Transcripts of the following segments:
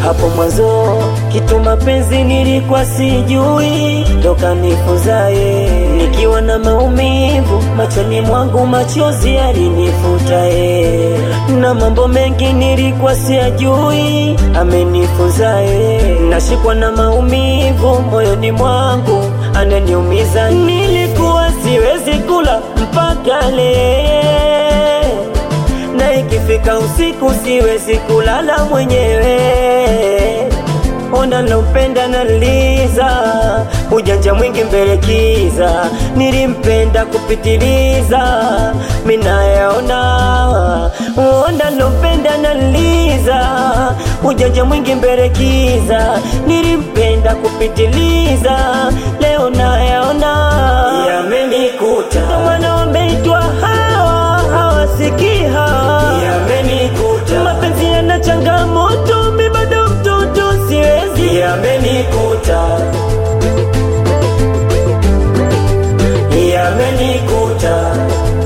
Hapo mwanzo kitu mapenzi nilikuwa sijui, ndo kanifunzaye. Nikiwa na maumivu machoni mwangu, machozi yalinifutaye, na mambo mengi nilikuwa siyajui, amenifunzaye. Nashikwa na maumivu moyoni mwangu, ananiumiza. Nilikuwa siwezi kula mpaka leo na ikifika usiku siwezi kulala mwenyewe. Ona nampenda naliza, ujanja mwingi mbele kiza, nilimpenda kupitiliza, minayaona. Ona nampenda naliza, ujanja mwingi mbele kiza, nilimpenda kupitiliza, leo nayaona yamenikuta, wana wameitwa hawa hawasikii hawa Yamenikuta, mapenzi yana changamoto, mi bado mtoto, siwezi yamenikuta, yamenikuta,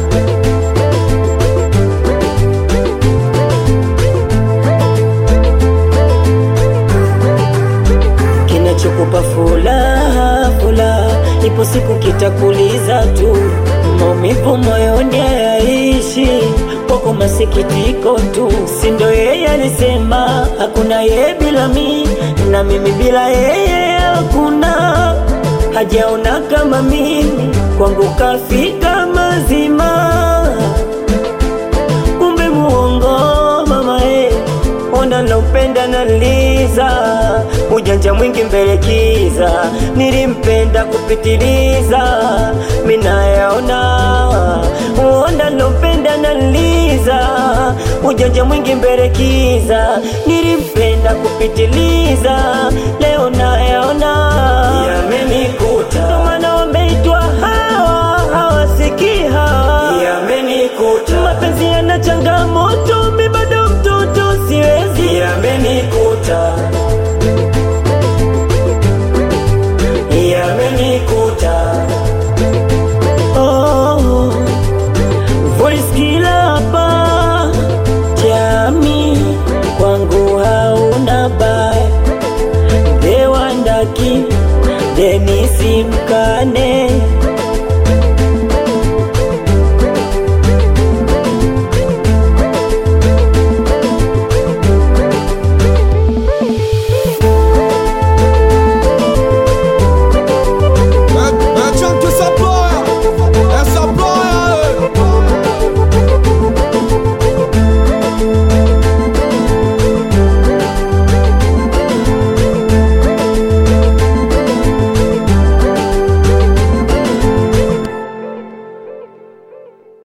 kinachokupa furaha furaha, ipo siku kitakuliza tu, maumivu moyoni hayaishi kwako, masikitiko tu. Si ndo yeye alisema hakuna yeye bila mi, na mimi bila yeye hakuna, hajaona kama mimi, kwangu kafika mazima kumbe muongo mama eh, ona naupenda naliza, ujanja mwingi mbele kiza, nilimpenda kupitiliza, minayaona ona naupenda naliza, ujanja mwingi mbele kiza, nilimpenda kupitiliza, leo nayaona yamenikuta, ndo maana wameitwa hawa hawasikii hawa yamenikuta, mapenzi yana changamoto, mi bado mtoto, siwezi yamenikuta, yamenikuta, oh, voice kila hapa jami kwangu hauna baya, dewandaki Denisi Mkane